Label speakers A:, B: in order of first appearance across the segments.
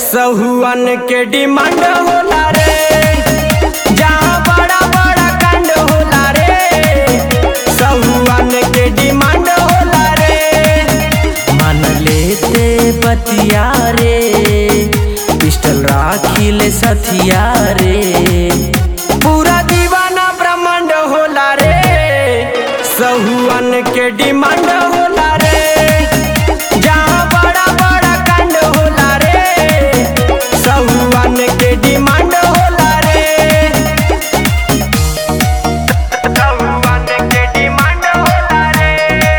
A: सहुअन के डिमांड होला रे जहाँ बड़ा बड़ा कांड होला रे सहुअन के डिमांड होला रे मान लेते बतिया रे पिस्टल राखी ले सथिया रे पूरा दीवाना ब्रह्मांड होला रे सहुअन के डिमांड होला रे जहाँ बड़ा बड़ा कांड होला रे सहुअन के डिमांड होला रे सहुअन के डिमांड होला रे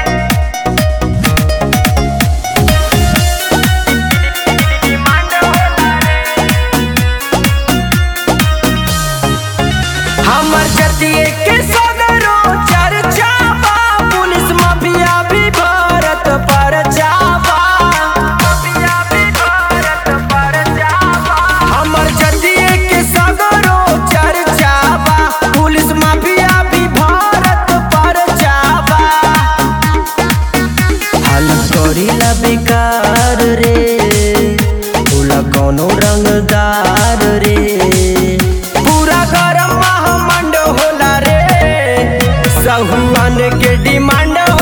A: डिमांड होला रे हमर जतिये के सगरो चर्चा बा पुलिस माफिया भी भारत पर जाबा माफिया भी भारत पर जाबा हमर जतिये के सगरो चर्चा बा पुलिस माफिया भी भारत पर जाबा हाल करीला बेकार रे भूला कौनो रंगदार रे पूरा गरम महामंड होला रे सहुआन के डिमांड